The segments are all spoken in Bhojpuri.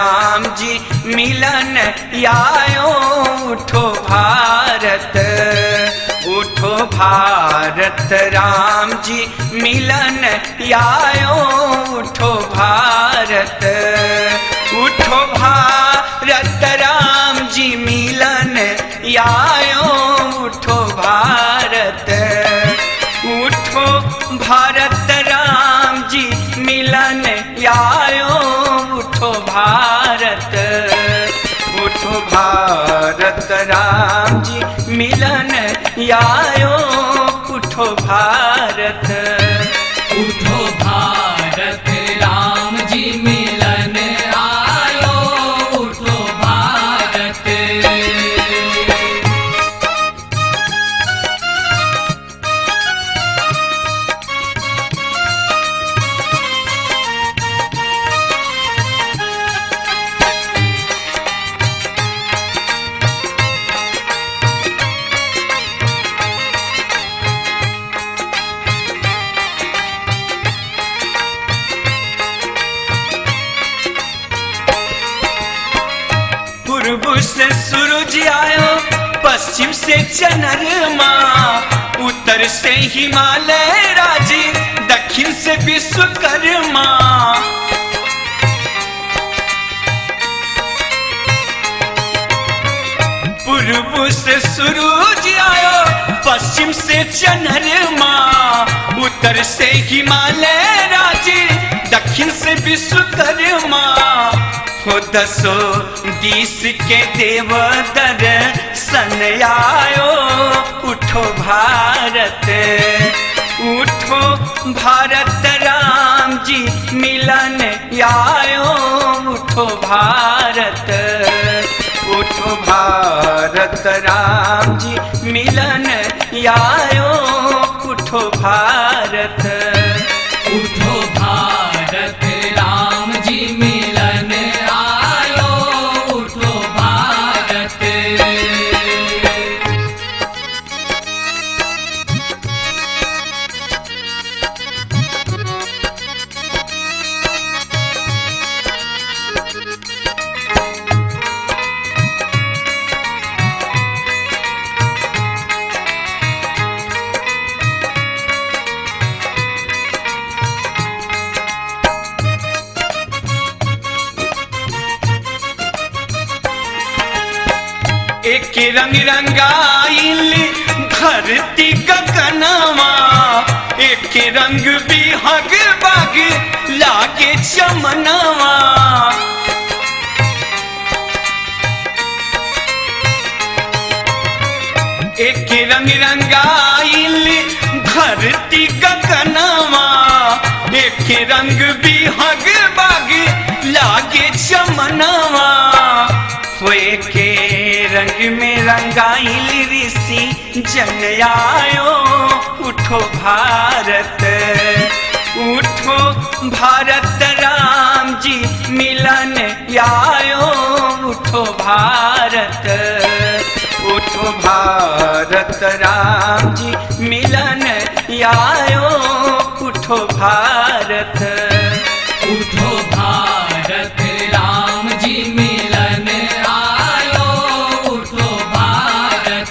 राम जी मिलन आयो उठो भारत उठो भारत राम जी मिलन आयो उठो भारत उठो भारत राम जी मिलन आयो उठो भारत उठो भारत राम जी मिलन आयो उठो भारत उठो भारत राम जी मिलन आयो उठो भारत उठो भारत राम जी मिलन आयो उठो भारत पूर्व से सूरज आयो पश्चिम से चंद्रमा उत्तर से हिमालय राजी दक्षिण से विश्वकर्मा पूर्व से सूरज आयो पश्चिम से चंद्रमा उत्तर से हिमालय राजी दक्षिण से विश्वकर्मा हो दसो दिस के देव दर्शन आयो उठो भारत उठो भारत राम जी मिलन आयो उठो भारत उठो भारत राम जी मिलन आयो उठो भारत उठो भारत राम जी मिलन आयो उठो भारत एक रंग रंगाइल धरती गगनवा एक रंग बिहग बग लागे चमनवा एक रंग रंगाइल धरती गगनवा एक रंग बिहग बग लागे चमनवा होए के रंग में रंगाइल ऋषि जन आयो उठो भारत उठो भारत राम जी मिलन आयो उठो भारत उठो भारत राम जी मिलन आयो उठो भारत उठो भारत राम जी मिलन आयो उठो भारत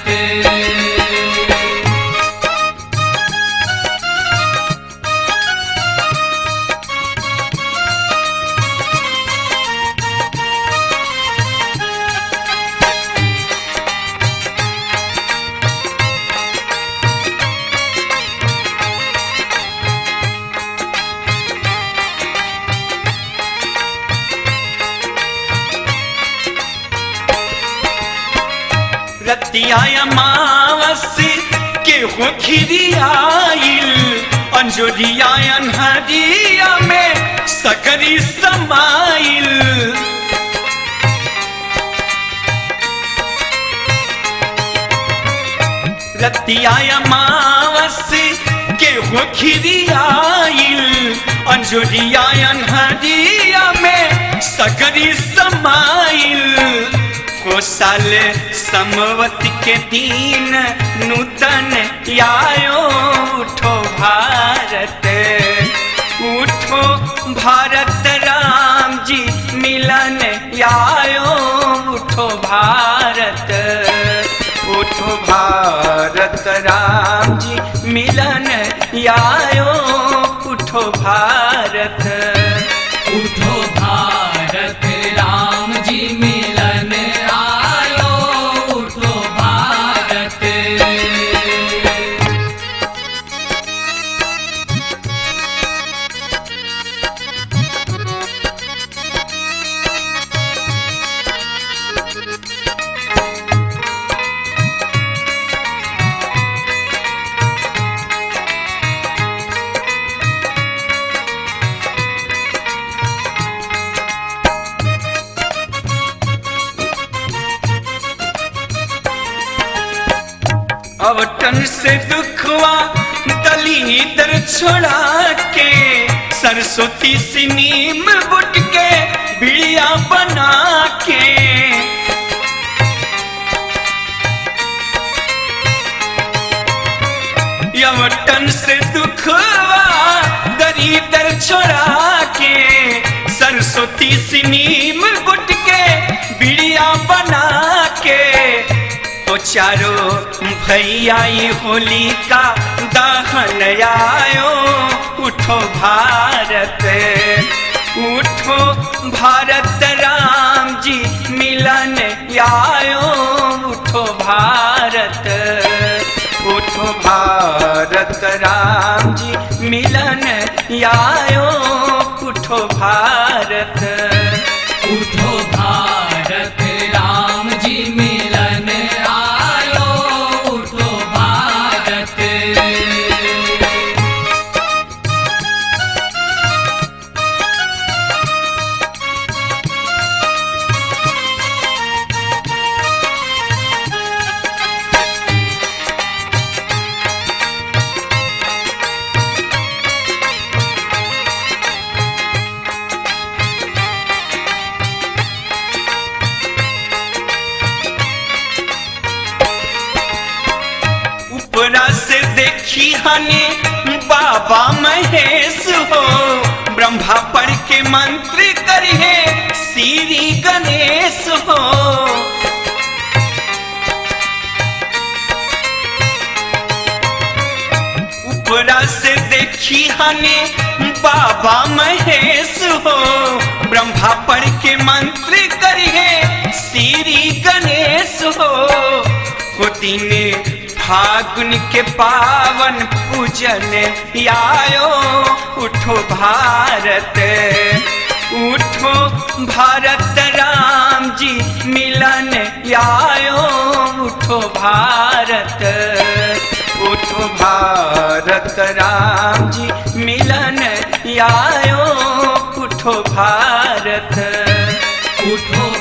रतिया अमावस के हो खिरियाइल अंजोरिया अनहरिया में सकरी समाइल रतिया अमावस के हो खिरियाइल अंजोरिया अनहरिया में सकरी समाइल हो साल समवत के दिन नूतन आयो उठो भारत उठो भारत राम जी मिलन आयो उठो भारत उठो भारत राम जी मिलन आयो उठो भारत उठो भारत राम जी मिलन आयो उठो भारत अवटन से दुखवा दलीदर छोड़ा के सरस्वती से नीम बुट के बिड़िया बना के यवटन से दुखवा दलीदर छोड़ा के सरस्वती से नीम बुट के बिड़िया बना के ओ चारो भैया ये होली का दहन आयो उठो भारत उठो भारत राम जी मिलन आयो उठो भारत उठो भारत राम जी मिलन आयो उठो भारत उठो भारत राम जी मिलन आयो उठो भारत ऊपरा से देखी हने बाबा महेश हो ब्रह्मा पढ़ के मंत्र करिए श्री गणेश हो ऊपरा से देखी हने बाबा महेश हो ब्रह्मा पढ़ के मंत्र करिए श्री गणेश हो होती ने फागुन के पावन पूजन आयो उठो भारत उठो भारत राम जी मिलन आयो उठो भारत उठो भारत राम जी मिलन आयो उठो भारत उठो